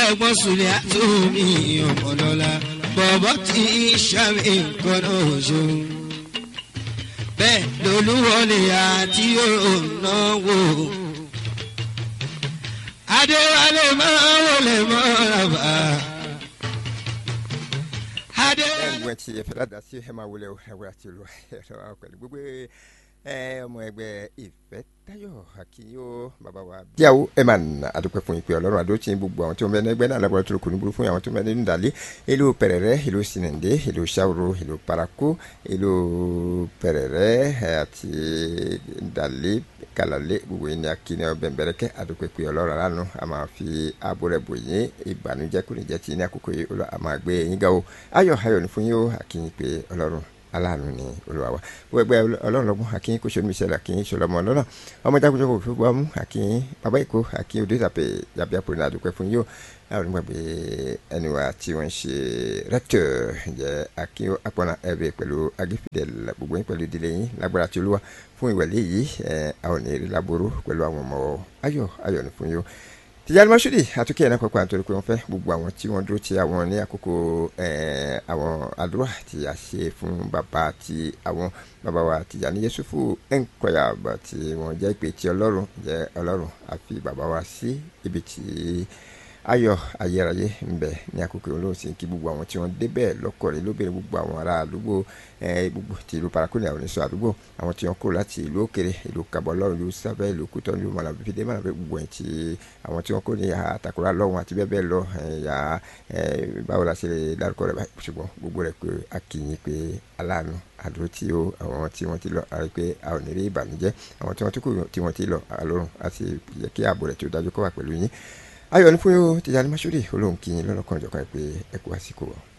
ẹ̀gbọ́n sùlẹ̀ àtúnmí ọmọlọ́lá bọ̀bọ̀ tí sàmì nǹkan náà ṣó. bẹ́ẹ̀ lolúwọlé àti ònáwó. adéwálé máa wọlé mọ́ra bá. adéwálé. ẹgbẹ́ tí ẹ fẹ́ ládàá sí ẹ máa wọlé ẹwẹ́ àti olú ẹ̀rọ pẹ̀lú gbogbo ẹ ọmọ ẹgbẹ́ ìfẹ́ táyọ̀ akínyó bàbá wa. díàwó ẹ máa nà àdúpẹ́ fún ìpè ọlọ́run àdó tí gbogbo àwọn tí wọ́n bẹ ní ẹgbẹ́ náà lábọ́rọ́ tó kù ní burú fún àwọn tó bẹ nínú ìdálé ìlú pẹ̀rẹ̀rẹ̀ ìlú sininde ìlú sàwòrò ìlú parako ìlú pẹ̀rẹ̀rẹ̀ àti ìdálé kàlálé gbogbo yìí ní akínyó bẹ̀m̀bẹ̀rẹ̀kẹ́ àdúpẹ́ pé ọlọ́run aláàánú a máa fi ààbò rẹ̀ bò yín ìbànújẹ́ kò ní jẹ́ ti ní àkókò yìí olú àmọ́ àgbẹ̀ yín ga o ayọ̀ ayọ̀ ní fún yín o àkínyìn pé ọlọ́run aláàánú ni olúwa wa wọ́n ẹgbẹ́ ọlọ́run lọ́gbọ́n akínyìn kò sọ́nù ìṣẹ̀lẹ̀ akínyìn sọlọ́mọ ọlọ́nà ọmọ jákèjọ́ kò fi gbọ́ mú akínyìn bàbá èkó akínyìn odò ìtàpẹ̀ yàbí àpò ní àdúpẹ́ fún yóò àwọn onígbàgbé ẹni wa tí wọ́n ń ṣe rẹ́tọ̀ jẹ́ akínyìn apọ̀nà ẹ̀rẹ́ pẹ̀lú agífidẹ̀l gbogbo yín pẹ̀lú ìdílé yín lágbára tí olúwa fún ìwẹ̀lẹ́ yìí àwọn ò ní rí láboró pẹ̀lú àwọn ọmọ ayọ̀ ayọ̀ ní fún yóò tìjàlí mọ́ṣúdì àtúnkẹ́ ẹ̀ náà pàpà nítorí pé wọ́n fẹ́ gbogbo àwọn tí wọ́n dúró ti àwọn ní àkókò àwọn àdúrà tí a ṣe fún bàbá àti àwọn bàbá wa Tìjàní Yẹ́sùfù ẹ̀ńkọ̀yà tí wọ́n jẹ́ ìpè tí ọlọ́run jẹ́ ọlọ́run àfi bàbá wa sí ibi tí ayọ̀ ayérayé ń bẹ ní àkókò olóòsìn kí gbogbo àwọn tí wọ́n débẹ̀ lọ́kọ̀ọ́rẹ́ lóbìnrin gbogbo àwọn ará àdúgbò gbogbo ti ìlú paraku ní àwọn oníṣọ́ àdúgbò àwọn tí wọ́n kó láti ìlú òkèrè ìlú kabọlọ́run ìlú sábẹ́ ìlú kútọ́ ìlú mọ̀làbífidé mọ̀làbí gbogbo ẹ̀ tí àwọn tí wọ́n kó ní àtàkùrà lọ́wọ́n àti bẹ́ẹ̀ bẹ́ẹ̀ lọ ẹ̀yà báwo la ṣe lè dárúkọ rẹ̀ báyìí ṣùgbọ́n gbogbo rẹ̀ pé a kì í pé aláàánú àdúró tí ó àwọn tí wọ́n ti lọ àrí pé a ò ní rí ìbànújẹ́ àwọn tí wọ́n ti kú tí wọ́n ti lọ àlọ́run àti yẹ kí ààbò rẹ̀ tí ó dájú kó wà pẹ̀lú yín ayọ̀ ní fún yóò Tìjàní Mashood olóhùn kí yín lọ́lọ́kan ìjọkan pé ẹ kú àsìkò wọn.